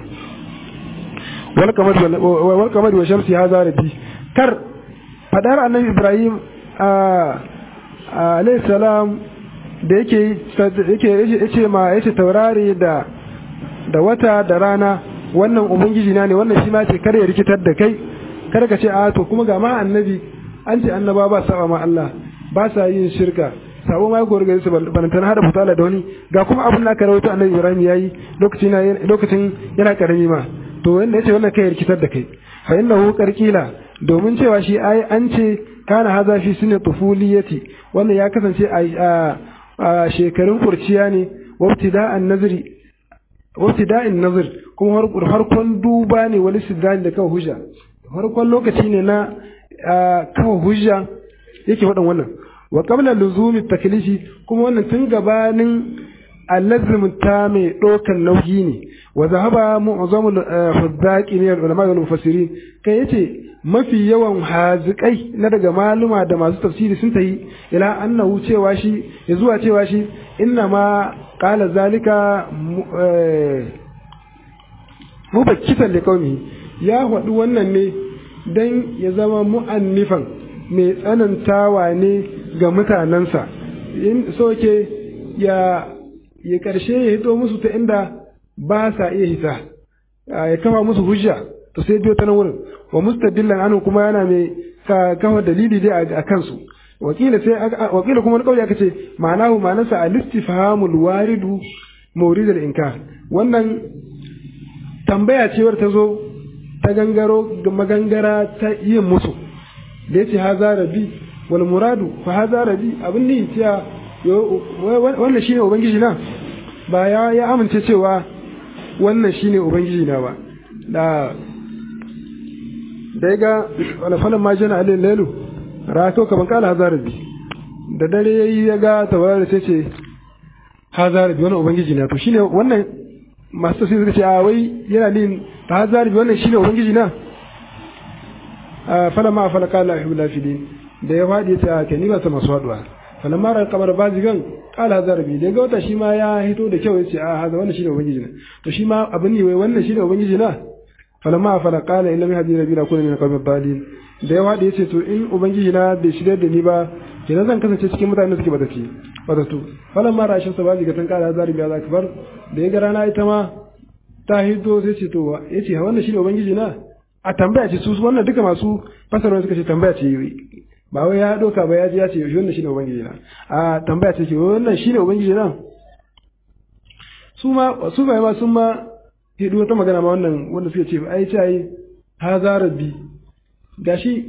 S1: wal kamar wal kamar wa shamsi hadha rabbi kar fadar annabi ibrahim alayhi salam da yake yake yace ma yace taurari da da wata da rana wannan ubangiji na ne wannan shi ma ce kar ya rikitar da kai kar ka ce a to kuma ga ma annabi an ce annaba ba saba ma Allah ba sa yin shirka sabo ma gori gari su bantan hada fitala da wani ga kuma abin da aka rawaito annabi Ibrahim yayi lokacin lokacin yana karami ma to wanda yace wannan kai rikitar da kai fa innahu qarqila domin cewa shi ai an ce kana haza fi sunni tufuliyati wannan ya kasance a shekarun kurciya ne wabtida'an nazari wabtida'in nazar kuma harkon duba ne wani sidani da kawo hujja farkon lokaci ne na kawo hujja yake faɗin wannan wa qabla luzumi taklifi kuma wannan tun gabanin allazim ta mai ɗaukan nauyi ne wa zahaba mu'zamul huddaqi ne ulama wal mufassirin kai yace mafi yawan hazikai na daga maluma da masu tafsiri sun tayi ila annahu cewa shi ya zuwa cewa shi inna ma qala zalika mubakkitan liqaumi ya faɗi wannan ne don ya zama mu'annifan mai tsanantawa ne ga mutanensa in soke ya ya ƙarshe ya hito musu ta inda ba sa iya hita ya kafa musu hujja to sai biyo ta nan wurin wa mustadillan anu kuma yana mai kafa dalili dai a kansu wakila sai wakila kuma kauye aka ce ma'anahu ma'anarsa al-istifhamul waridu mawridul inkar wannan tambaya cewar ta zo ta gangaro ga magangara ta yin musu da yace haza rabi wal muradu fa haza rabi abin ne cewa wannan shine ubangiji na ba ya ya amince cewa wannan shine ubangiji na ba da da ga wala falan ma jana alil lailu rato kaman kala haza rabi da dare yayi ya ga tawarar sai ce haza rabi wannan ubangiji na to shine wannan masu sai suka ce a wai yana nin ta hazari wannan shine ubangiji na fala ma fala kala ayyuhul lafidin da ya fadi ta ke ni ba ta masu haduwa fala ma ran kamar bazigan kala hazari da ga wata shi ma ya hito da kyau yace a haza wannan shine ubangiji na to shi ma abin ne wai wannan shine ubangiji na falamma afala qala illam yahdi rabbi la kuna min qawmi dhalin da yawa da yace to in ubangiji na bai shirya da ni ba kenan zan kasance cikin mutanen da suke bataci batatu falamma rashin sa bazi ga tan kala zari biya zakbar da ya ga rana ita ma ta hito sai ce to yace wannan shine ubangiji na a tambaya ce su wannan duka masu fasarwa suka ce tambaya ce ba wai ya doka ba ya ji ya ce wannan shine ubangiji na a tambaya ce wannan shine ubangiji na su ma su bai ma sun ma hidu wata magana ma wannan wanda suke ce ai ce ai haza rabbi gashi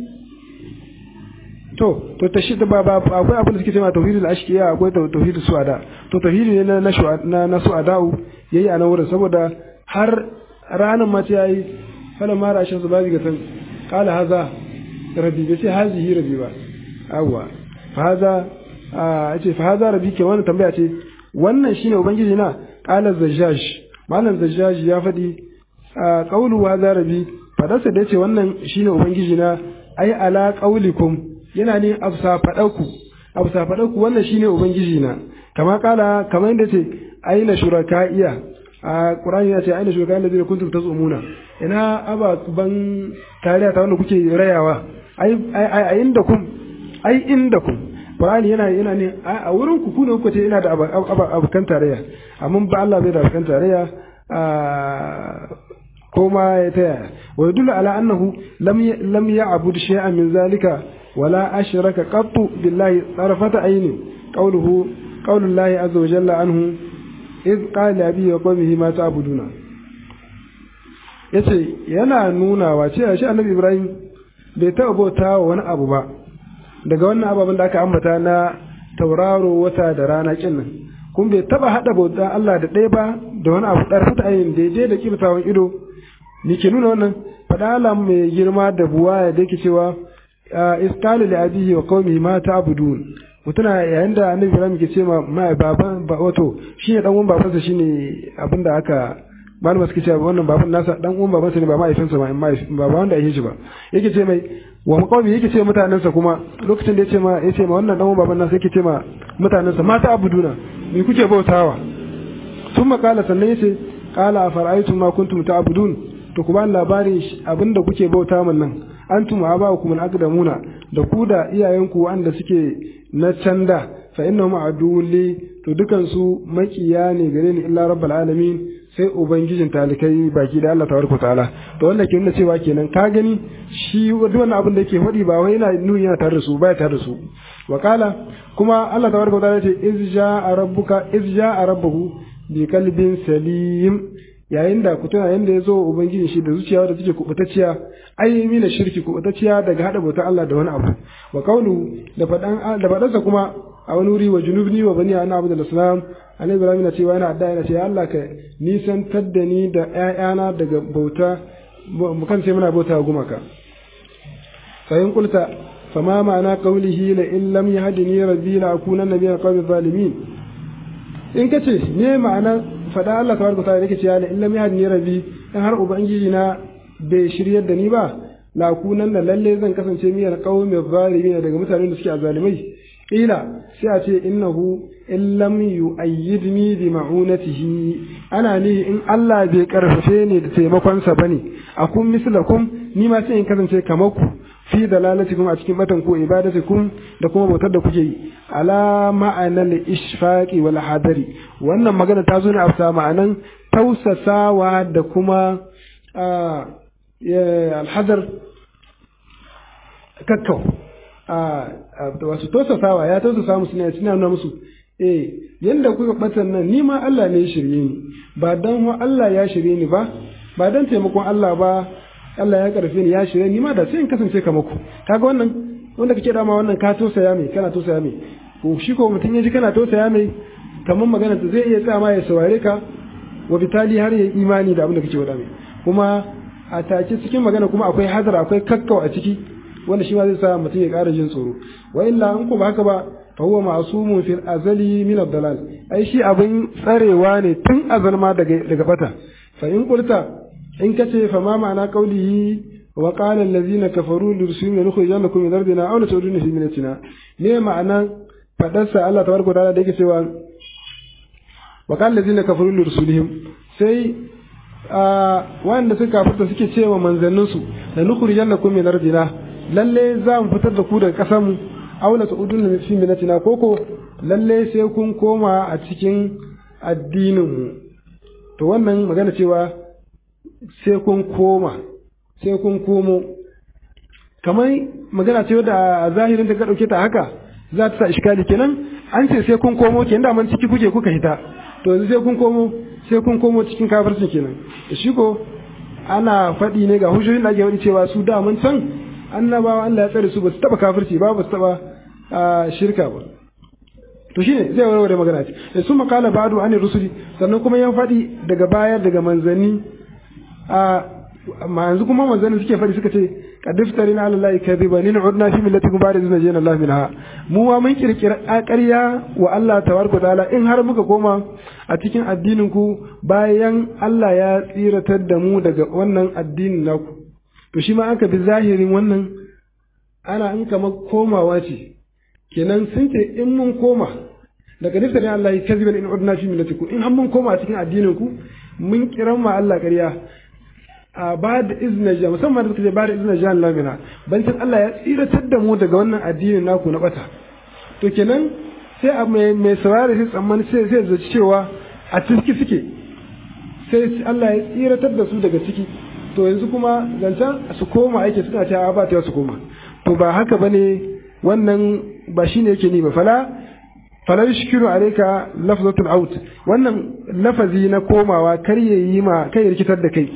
S1: to to tashi ba ba akwai abin da suke cewa tauhidul ashkiya akwai tauhidul suada to tauhidi ne na na na suadau yayi a nan wurin saboda har ranar ma ce yayi fala ma rashin su bazi ga san qala haza rabbi bai ce hazihi rabbi ba awwa fa haza a ce fa haza rabbi ke wannan tambaya ce wannan shine ubangiji na qala zajjaj malam zajjaj ya faɗi a qawlu haza rabbi fadarsa da yace wannan shine ubangiji na ai ala qaulikum yana ne afsa fadaku afsa fadaku wannan shine ubangiji na kama kala kamar yadda ce aina shuraka'iya a qur'ani ya ce aina shuraka'iya allazina kuntum tazumuna ina ababan tariya ta wanda kuke rayawa ai ai inda kum ai inda kum qur'ani yana yana ne a wurin ku ku ne kuka ce ina da abakan tarayya amma ba Allah bai da abakan tarayya ko ma ya taya wa yadullu ala annahu lam lam ya'bud shay'an min zalika wala ashraka qattu billahi tarfata ayni qawluhu qawlu llahi azza wa jalla anhu iz qala abi wa qawmihi ma ta'buduna yace yana nuna wa cewa shi annabi ibrahim bai taɓa bauta wa wani abu ba daga wannan ababen da aka ambata na tauraro wata da rana kin nan kun bai taɓa haɗa bauta Allah da ɗaya ba da wani abu ɗarfata ayin daidai da kibtawan ido ni ke nuna wannan faɗa Allah mai girma da buwa da yake cewa iskali li abihi wa qaumi ma ta'budun mutuna yayin da annabi Ibrahim ke ce ma mai baban ba wato shine dan uwan babansa shine abinda aka malama suke cewa wannan baban nasa dan uwan babansa ne ba mahaifinsa ba ba ba wanda yake shi ba yake ce mai wa qaumi yake ce mutanensa kuma lokacin da yace ma yace ma wannan dan uwan baban nasa yake ce ma mutanensa ma ta'buduna me kuke bautawa sun makala sannan yace qala afara'aytum ma kuntum ta'budun to ku ba labarin abinda kuke bauta min nan antum aba'ukum al-aqdamuna da ku da iyayenku wanda suke na canda fa innahum aduwli to dukan su makiya ne gare ni illa rabbul alamin sai ubangijin talikai baki da Allah tabaraka ta'ala to wannan ke nuna cewa kenan ka gani shi wannan abin da yake faɗi ba wai yana nuni yana tare da su baya tare da su wa kala kuma Allah tabaraka ta'ala ce iz ja'a rabbuka iz ja'a rabbuhu bi qalbin salim yayin da ku tuna yanda ya zo ubangiji shi da zuciya da take kubutacciya ai mina shirki kubutacciya daga hada bautar Allah da wani abu wa qawlu da fadan da fadansa kuma a wani wuri wa junubni wa bani ana abu da islam annabi ibrahim na cewa yana adda yana ce ya Allah ka nisantar da ni da ƴaƴana daga bauta mu kan sai muna bauta gumaka fa in qulta fama ma'ana qawlihi la in lam yahdini rabbi la akunanna min alqawmi zalimin in kace me ma'ana faɗa Allah tabaraka ta'ala yake cewa in lam yahdini rabbi in har ubangiji na bai shiryar da ni ba la kunan da lalle zan kasance miyar qaumi zalimin daga mutanen da suke azalimai ila sai a ce innahu in lam yu'ayyidni bi ma'unatihi ana ni in Allah bai karfafe ni da taimakon sa bane akun mislakum ni ma sai in kasance kamar ku fi dalalatikum a cikin batan ko ibadatikum da kuma bautar da kuke yi ala ma'anal ishfaqi wal hadari wannan magana ta zo ne a ma'anan tausasawa da kuma alhadar kakkau wasu tausasawa ya tausasa musu ne suna nuna musu eh yanda kuka batan nan ni ma Allah ne ya shirye ni ba dan Allah ya shirye ni ba ba dan taimakon Allah ba Allah ya karfe ni ya shirye ni ma da sai in kasance kamar ku kaga wannan wanda kake dama wannan ka tosaya mai kana tosaya mai ko shi ko mutum ya ji kana tosaya mai kamar magana ta zai iya tsama ya saurare ka wa bitali har ya imani da abin da kake wada mai kuma a take cikin magana kuma akwai hazara akwai kakkau a ciki wanda shi ma zai sa mutum ya ƙara jin tsoro wa illa in ko ba haka ba fa huwa ma'sumun fil azali min ad-dalal ai shi abin tsarewa ne tun azal ma daga daga bata fa in qulta in kace fa ma ma'ana qawlihi wa qala allazina kafaru li rusulina nukhrijannakum min ardina aw latuduna fi minatina ne ma'ana fadarsa Allah tabaraka wa ta'ala da yake cewa wa qala allazina kafaru li rusulihim sai wanda suka kafirta suke cewa manzanninsu da nukhrijannakum min ardina lalle za mu fitar da ku daga ƙasar mu aw la ta'udun fi minatina koko lalle sai kun koma a cikin addinin mu to wannan magana cewa sai kun koma sai kun komo kamar magana ce da a zahirin ta ka dauke ta haka za ta sa iskali kenan an ce sai kun komo kenan da man ciki kuke kuka hita to yanzu sai kun komo sai kun komo cikin kafircin kenan shi ko ana faɗi ne ga hujjoyin da ake faɗi cewa su da mun san annabawa Allah ya tsare su ba su taba kafirci ba ba su taba shirka ba to shine zai warware magana ce da su makala ba'du an rusuli sannan kuma ya faɗi daga baya daga manzanni a ma yanzu kuma manzanni suke faɗi suka ce qadiftari na allahi kadhiba lin udna fi millatikum ba'da izna jana allah minha mu ma mun kirkira ƙarya wa Allah tabaraka taala in har muka koma a cikin addinin ku bayan Allah ya tsiratar da mu daga wannan addinin naku to shi ma aka bi zahirin wannan ana in kamar komawa ce kenan sun ce in mun koma daga nifta ne Allah ya kaziban in udna fi millatikum in har mun koma cikin addinin ku mun kiran ma Allah ƙarya a ba da izinin ja musamman da suka ce ba da izinin ja Allah mina bancin Allah ya tsiratar da mu daga wannan addinin naku na bata to kenan sai a mai mai saurare sai tsammani sai sai zaci cewa a ciki suke sai Allah ya tsiratar da su daga ciki to yanzu kuma zancen su koma aiki suna cewa ba ta su koma to ba haka bane wannan ba shine yake ni ba fala fala yushkiru alayka lafzatul out wannan lafazi na komawa kar yayi ma kai rikitar da kai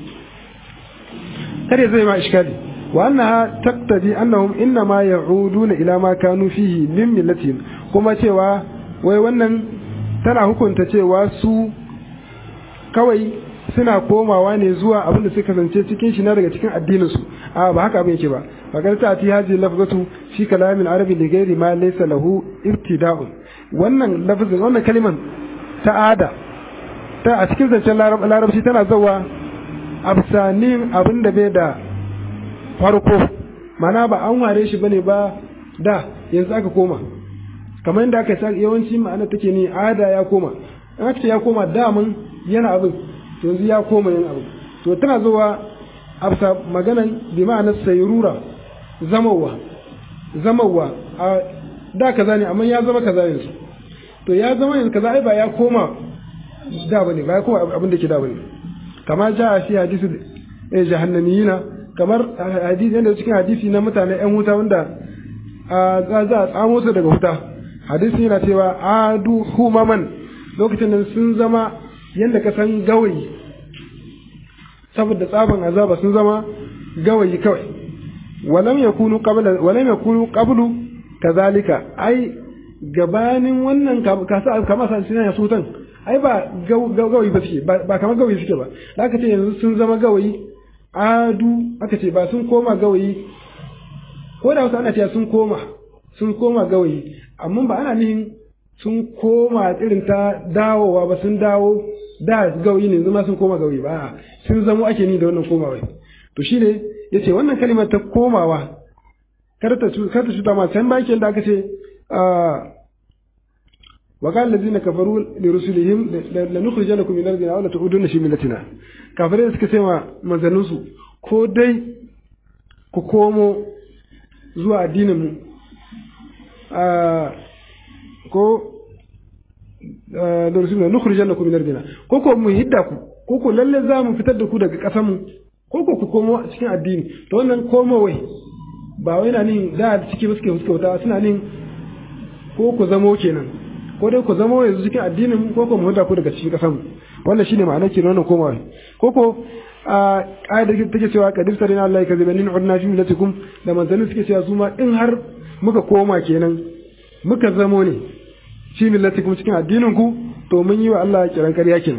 S1: kar ya zai ma iskali wa annaha taqtadi annahum innama ya'uduna ila ma kanu fihi min millatihim kuma cewa wai wannan tana hukunta cewa su kawai suna komawa ne zuwa abin da suka kasance cikin shi na daga cikin addinin su a ba haka abin yake ba fagar ta ti haji lafzatu fi kalamin arabi li ghairi ma laysa lahu ibtida'un wannan lafzin wannan kaliman ta'ada ta a cikin zancen larabci tana zawa absanin abin da bai da farko mana ba an ware shi bane ba da yanzu aka koma kamar yadda aka sa yawanci ma'ana take ni ada ya koma in aka ce ya koma damun yana abin to yanzu ya koma yin abin to tana zuwa absa maganan bi ma'ana sayrura zamawa zamawa a da kaza ne amma ya zama kaza yanzu to ya zama yanzu kaza ai ba ya koma da bane ba ya koma abin da ke da bane kamar ja fi hadisi eh jahannamiyina kamar hadisi yanda cikin hadisi na mutane yan wuta wanda za za a tsamo su daga wuta hadisi yana cewa adu humaman lokacin da sun zama yanda ka san gawayi saboda tsaban azaba sun zama gawayi kawai walam yakunu qabla walam yakunu qablu kazalika ai gabanin wannan kasa kamar sa suna sutan ai ba gawayi ba suke ba kamar gawayi suke ba da aka ce yanzu sun zama gawayi adu aka ce ba sun koma gawayi ko da wasu ana cewa sun koma sun koma gawayi amma ba ana nihin sun koma irin ta dawowa ba sun dawo da gawayi ne zama sun koma gawayi ba sun zamo ake ni da wannan komawa to shine yace wannan kalimar ta komawa kar ta kar ta cuta ma san bakin da aka ce وقال الذين كفروا لرسلهم لنخرجنكم من ارضنا ولا تعودون في ملتنا kafirai suka ce ma manzanninsu ko dai ku komo zuwa addinin mu ko da rasulullah nukhrijannakum min ardina ko ko mu hidda ku ko ko lalle za mu fitar da ku daga ƙasar mu ko ko ku komo cikin addini to wannan komo wai ba wai na nin da ciki suke fuskauta suna nin ko ku zamo kenan ko dai ku zama yanzu cikin addinin ko ko mu huda ku daga cikin kasan wannan shine ma'anar kenan wannan komawa ko ko a ƙa'ida take cewa qadir sarina Allah ya kaziba nin udna fi millatikum da manzalin suke cewa su ma in har muka koma kenan muka zamo ne fi millatikum cikin addinin ku to mun yi wa Allah kiran ƙarya kenan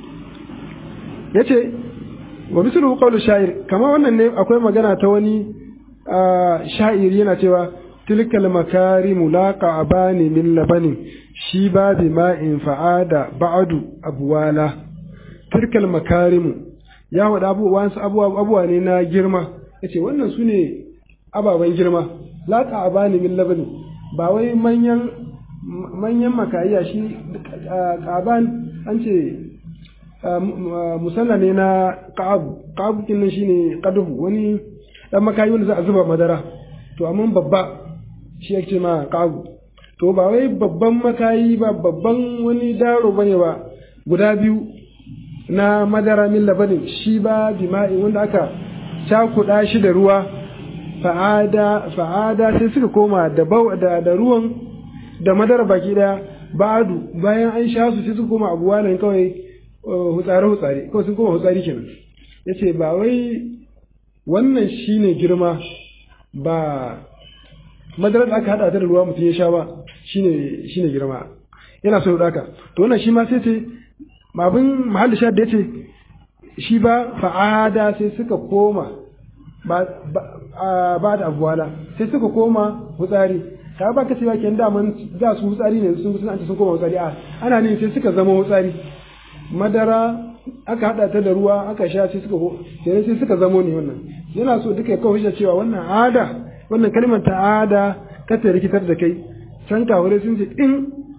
S1: yace wa mislu qawlu sha'ir kama wannan ne akwai magana ta wani sha'iri yana cewa tilkal makarimu laqa abani min labanin shi ba bi ma'in fa'ada ba'adu abuwala tilkal makarimu ya wada abubuwan su abubuwa ne na girma yace wannan su ne ababen girma laqa abani min labanin ba wai manyan manyan makayya shi qaban an ce musalla ne na qa'ab qa'ab kin nan shine qadhu wani dan makayi wanda za a zuba madara to amma babba shi yake ma qa'ab to ba wai babban makayi ba babban wani daro bane ba guda biyu na madara min labanin shi ba jima'i wanda aka cakuɗa shi da ruwa fa'ada fa'ada sai suka koma da da, da ruwan da madara baki daya ba'adu bayan an sha su sai suka koma abuwa nan kawai hutsare hutsare kawai sun koma hutsari kenan yace ba wai wannan shine girma ba madarar da aka hada ta da ruwa mutum ya sha ba shine shine girma yana so ya daka to wannan shi ma sai ce abin mahalli sha da yace shi ba fa'ada sai suka koma ba ba da abuwala sai suka koma hutsari ta ba ka cewa kenan daman za su hutsari ne sun sun sun koma hutsari a ana ne sai suka zama hutsari madara aka hada ta da ruwa aka sha sai suka sai sai suka zamo ne wannan yana so duka ya kawo cewa wannan ada wannan kalmar ta ada ka ta rikitar da kai can kawure sun ce in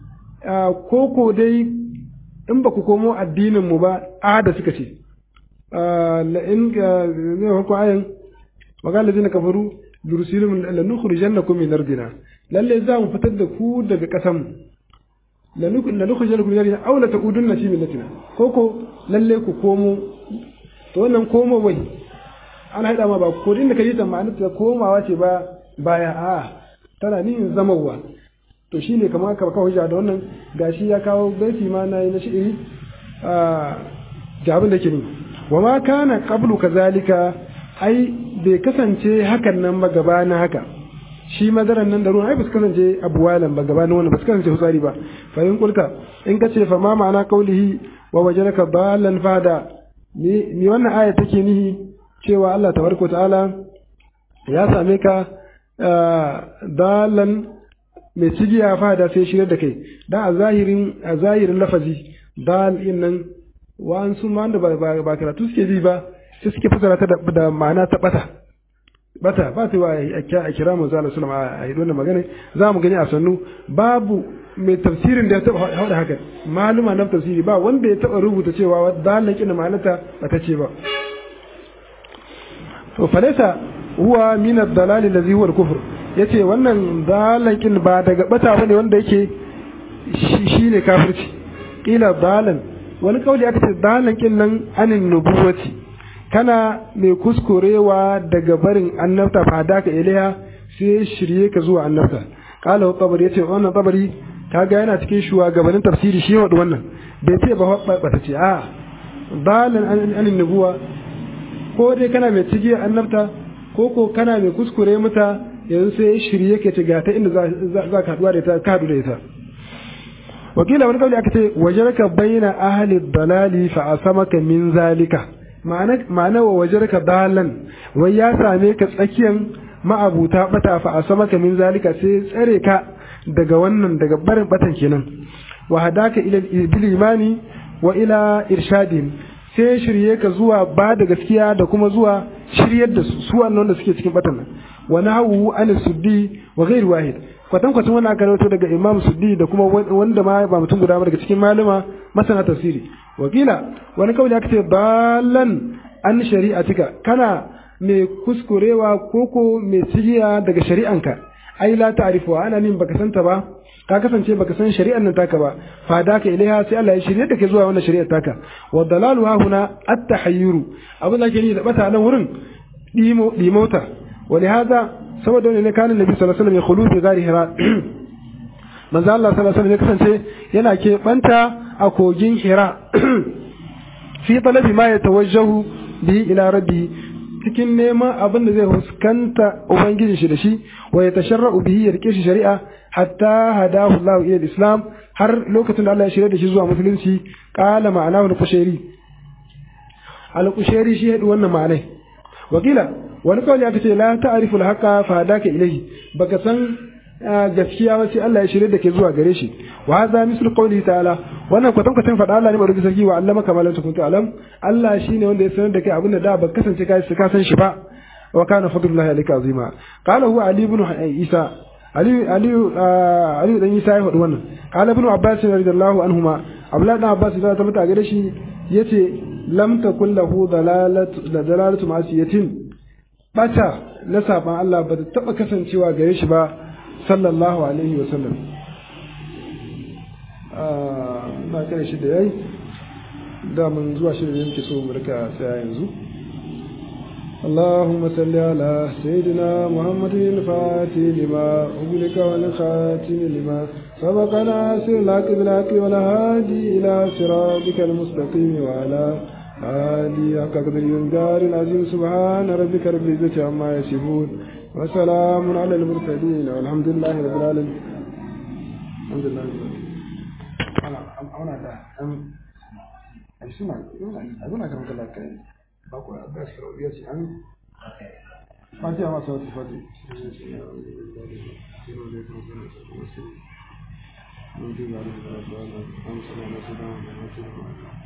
S1: koko dai in ba ku komo addinin mu ba ada suka ce la in ne ko ayin magana zina kafaru durusilum lanukhrijannakum min ardina lalle za mu fitar da ku daga kasan lanukhrijannakum min ardina aw la taqudunna fi millatina koko lalle ku komo to wannan komo wai ana haɗa ma ba ko inda ka yi ta ma'ana ta komawa ce ba baya a tana nihin zamawa to shi ne kamar ka hujja da wannan gashi ya kawo baiti ma na yi na shi'iri ga abin da ke ni wa ma kana qablu kazalika ai bai kasance hakan nan ba gaba na haka shi madaran nan da ruwan ai ba su kasance abuwalan ba gaba na wannan ba su kasance hutsari ba fa in kulta in ka ce fa ma ma'ana qaulihi wa wajadaka balan fada ni wannan aya take nihi cewa Allah tabaraka ta'ala ya same ka dalan mai cigiya fada sai shirya da kai da a zahirin a zahirin lafazi dal in nan wa'ansu ma da ba karatu suke ji ba sai suke fasara ta da ma'ana ta bata bata ba ta wa a kira mu zala sallama a yi wannan magana za mu gani a sannu babu mai tafsirin da ya taba haɗa haka maluma na tafsiri ba wanda ya taba rubuta cewa dalan kin ma'anata bata ce ba to falaisa huwa min ad-dalal allazi huwa al-kufr yace wannan dalan kin ba daga bata bane wanda yake shine kafirci kila dalan wani kauli aka ce dalan kin nan anin nubuwati kana mai kuskurewa daga barin annabta fa daka ilaiha sai shirye ka zuwa annabta qala tabari yace wannan tabari kaga yana cikin shugabannin tafsiri shi wadu wannan bai ce ba bata ce a dalan anin nubuwa ko dai kana mai cigi annabta ko ko kana mai kuskure mata yanzu sai shirye ke ga ta inda za ka haduwa da ita ka hadu da ita wakila wani kauli aka ce wajarka baina ahli dalali fa asamaka min zalika ma'ana ma'ana wa wajarka dalan wai ya same ka tsakiyan ma'abuta bata fa asamaka min zalika sai tsare ka daga wannan daga barin batan kenan wa hadaka ila bil imani wa ila irshadin sai shirye ka zuwa ba da gaskiya da kuma zuwa shiryar da su su wannan da suke cikin batan nan wa nahu an suddi wa ghair wahid kwatan kwatan wannan aka rawaito daga imam suddi da kuma wanda ma ba mutum guda ba daga cikin malama masana tafsiri wakila wani kawai aka ce balan an shari'atika kana mai kuskurewa koko mai tsigiya daga shari'anka ai la ta'rifu ana nin baka santa ba ka kasance baka san shari'ar nan taka ba fa da ka ilaiha sai Allah ya shirye da ke zuwa wannan shari'ar taka wa dalalu ha huna at-tahayyuru abin da ke ni da bata nan wurin dimo dimota wa lihaza saboda ne kana nabi sallallahu alaihi wasallam ya khulu fi gari hira manzo Allah sallallahu alaihi wasallam ya kasance yana ke banta a kogin hira fi talabi ma yatawajjahu bi ila rabbi cikin neman abin da zai huskanta ubangiji shi da shi wa ya tasharra'u bihi ya rike shi shari'a hatta hadahu Allah ila islam har lokacin da Allah ya shirya da shi zuwa musulunci qala ma'anahu al-qushairi al-qushairi shi yadu wannan ma'anai wakila wani kawai aka ce la ta'rifu al-haqa fa hadaka ilayhi baka san gaskiya ba sai Allah ya shirye da ke zuwa gare shi wa hadha mislu qawli ta'ala wannan kwatan kwatan faɗa Allah ne barki sarki wa allama kama lam takun ta'lam Allah shine wanda ya sanar da kai abin da da ba kasance kai ka san shi ba wa kana fadlullahi alayka azima qala huwa ali ibn isa ali ali ali dan isa ya faɗi wannan qala ibn abbas radiyallahu anhuma abdullah dan abbas da ta mata gare shi yace lam takun lahu dalalatu da dalalatu masiyatin bata na saban Allah ba ta taba kasancewa gare shi ba sallallahu alaihi wa sallam na kare shi da yayi da mun zuwa shi da yake so mu rika tsaya yanzu اللهم صل على سيدنا محمد الفاتح لما أغلق والخاتم لما سبق ناصر الحق بالحق والهادي إلى صراطك المستقيم وعلى آله حق قدر ينجار العظيم سبحان ربك رب العزة عما يصفون وسلام على المرسلين والحمد لله رب العالمين الحمد لله رب العالمين أنا أنا ده أنا أسمع أقول لك أنا كلام bakwai a bas ya ce an fatiha masu wata fati Thank you.